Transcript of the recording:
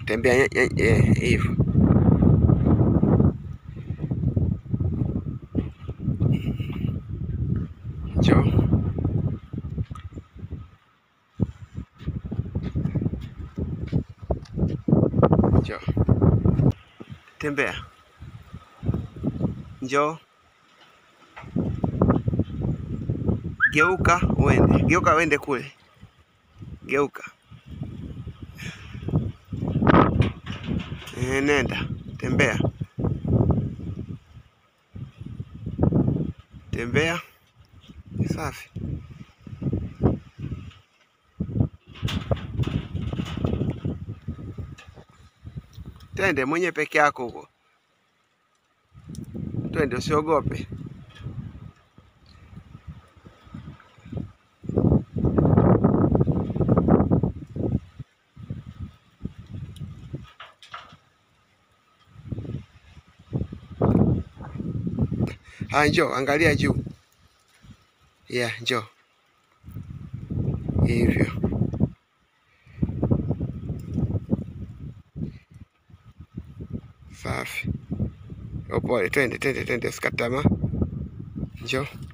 tembea nye- nye- eh, hivyo. Njoo. Njoo. Tembea. Njoo. Geuka uende. Geuka uende kule. Geuka. Eh, nenda. Tembea. Tembea. Safi. Twende mwenye peke yako huko. Twende usiogope. Ah, njoo, angalia juu. Yeah, njoo. Hivyo. Safi. Upole, twende, twende, twende, usikate tamaa. Njoo.